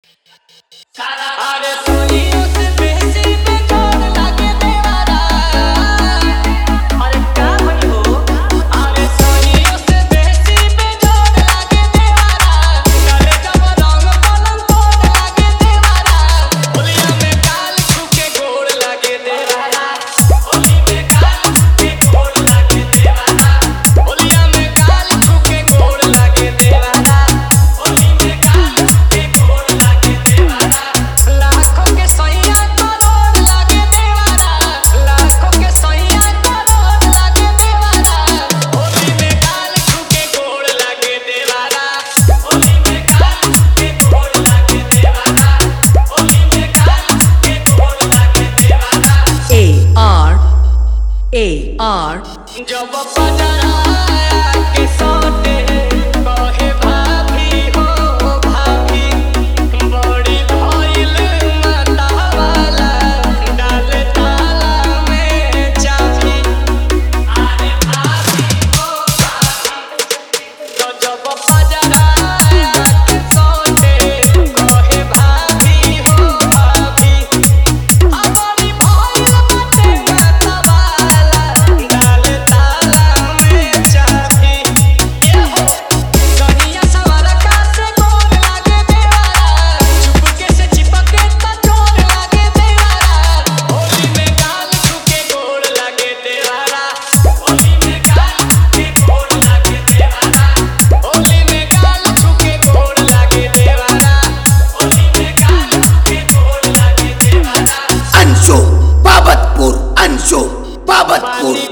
अरे सोनियों से बेसी पे जोर लागे देवारा अरे का भइल हो अरे सोनियों से बेसी पे जोर लागे देवारा काले जब रंग पलंग तोड़ लागे देवारा होलिया में काल छुके गोड़ लागे देवारा होली में काल छुके गोड़ लागे देवारा होलिया में काल छुके गोड़ लागे देवारा होली में काल छुके गोड़ लागे देवारा लाखों के सैया करोड़ लागे देवारा लाखों के सैया करोड़ लागे देवारा होली में काल छुके गोड़ लागे देवारा होली में काल छुके गोड़ लागे देवारा होली में काल छुके गोड़ लागे देवारा A R A R जब बजराया के सोते कहे भाभी हो भाभी बड़ी भइल मतावाला डाले ताला में चाबी अरे भाभी हो भाभी तो जब बजराया के सोते कहे भाभी हो भाभी हमारी भइल बाटे मतावाला डाले ताला में चाबी ये हो कहिया सवार का से गोर लागे देवारा चुपके से चिपके त चोर लागे देवारा होली में गाल छुके गोर लागे देवारा होली में गाल छुके गोर लागे देवारा होली में गाल छुके गोर लागे देवारा होली में गाल छुके गोर लागे देवारा Anso, Babatpur, Anso, Babatpur.